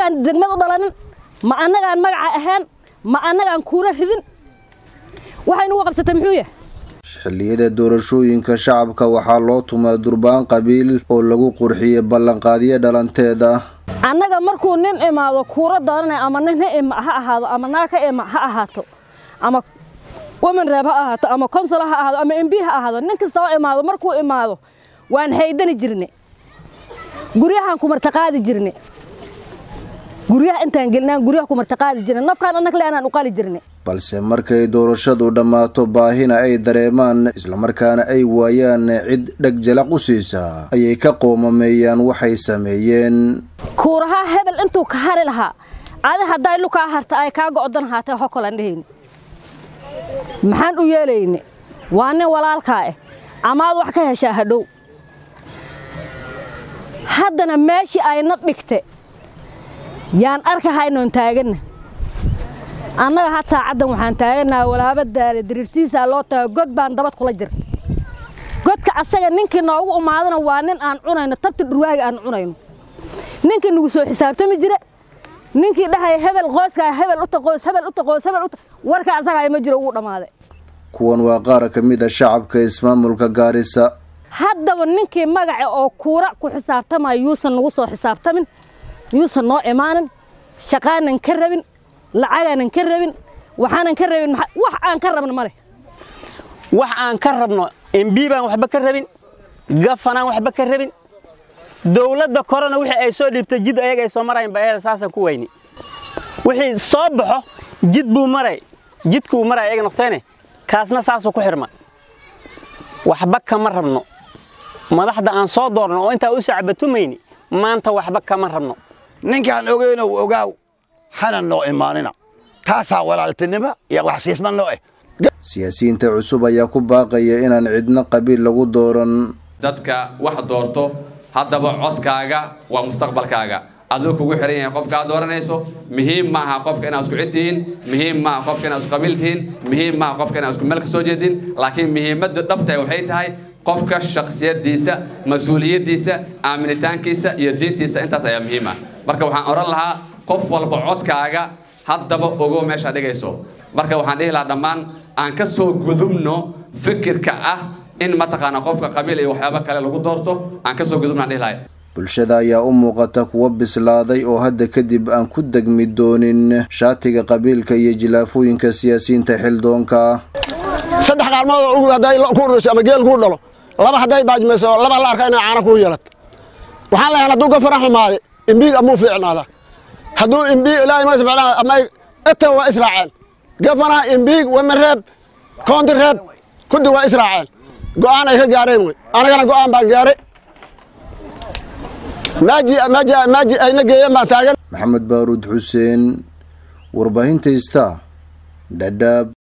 annagaan degmad u dhalanin ma annagaan magaca ahaan ma annagaan kuula ridin waxay nugu qabsatay muxuu yahay xilliyada doorashooyinka shacabka waxaa loo tumaa durbaan qabiil oo lagu qurxiyey ballanqaadyo dhalanteeda annaga markuu nin imaado kuura doonanaya ama nin ha ahaado ama naag ha ima ha ahaato ama woman reeb ha ahaato ama consul ha ahaado ama mb ha ahaado nin kasta oo imaado markuu imaado waan haydani jirne guryahaan ku martaqaadi jirne guryaha intaan gelinaan guryaha ku martaqaadi jirne nafkaan annag leanaan u qali jirne balse markay doorashadu dhammaato baahina ay dareemaan islamarkaana ay waayaan cid dheg jalaq u siisa ayay ka qoomameeyaan waxay sameeyeen kuurahaa hebel intuu ka hari lahaa adi hadday lukaa harta ay kaa go'dan haatee hokolaan dhehayne maxaan u yeelayne waa nin walaalkaa ah amaad wax ka heshaa hadhow haddana meeshii ayna dhigte yaan arkahaynoon taaganna annaga had saacaddan waxaan taagannaha walaaba daale diriirtiisaa loo taga god baan dabad kula jir godka asaga ninkii noogu umaadana waa nin aan cunayno tabti dhurwaaga aan cunayno ninkii nagu soo xisaabtami jire ninkii dhahaya hebel qoyskaa hebel uta qoys hebel uta qoys hebel uta warka asagaa ma jiro ugu dhammaaday kuwan waa qaar ka mid a shacabka ismaamulka gaarisa haddaba ninkii magaca oo kuura ku xisaabtamaya yuusan nagu soo xisaabtamin yuusan noo imaanin shaqaanan ka rabin lacagaanan ka rabin waxaanan ka rabin wax aan ka rabno male wax aan ka rabno mb baan waxba ka rabin gafanaan waxba ka rabin dowladda korena wixii ay soo dhiibtay jid ayaga ay soo marayn ba ayada saasaan ku weyni wixii soo baxo jid buu maray jidkuu maray ayaga noqteene kaasna saasuu ku xirma waxba kama rabno madaxda aan soo doorno oo intaa u sacbatumayni maanta waxba kama rabno ninkaan ogeynow ogaaw hana noo imaanina taasaa walaaltinimo iyo waxsiisma noo eh siyaasiyiinta cusub ayaa ku baaqaya inaan cidno qabiil lagu dooran dadka wax doorto haddaba codkaaga waa mustaqbalkaaga aduu kugu xiran yahay qofka aad dooranayso muhiim ma aha qofka inaad isku cid tihiin muhiim ma aha qofka inaad isku qabiil tihiin muhiim ma aha qofka inaad isku meel ka soo jeedin laakiin muhiimadda dhabtahay waxay tahay qofka shakhsiyaddiisa mas-uuliyaddiisa aaminitaankiisa iyo diintiisa intaas ayaa muhiim ah marka waxaan odhan lahaa qof walba codkaaga haddaba ogo meeshaad dhigayso marka waxaan dhihi lahaa dhammaan aan ka soo gudubno fikirka ah in mataqaana qofka qabiil iyo waxyaabo kale lagu doorto aan ka soo gudubno aan dhihi lahay bulshada ayaa u muuqata kuwa bislaaday oo hadda kadib aan ku degmi doonin shaatiga qabiilka iyo jilaafooyinka siyaasiyiinta xildoonka saddex qaalmood oo ugu hadday ku ururayso ama geel kuu dhalo laba hadday baajmayso laba la arka inay caana kuu yeelat waxaan leeyahay hadduu gafara xumaade imbiig amuu fiicnaada hadduu imbiig ilaahay ma subxaanahu ama eta waa israaceen gafana imbiig wamareeb koonti reeb kuddi waa israaceen go'aan ay ka gaareen wey anagana go'aan baan gaaray maaji maaji maaji ayna geeyeen baan taagan maxamed baaruud xuseen warbaahinta ista dhadhaab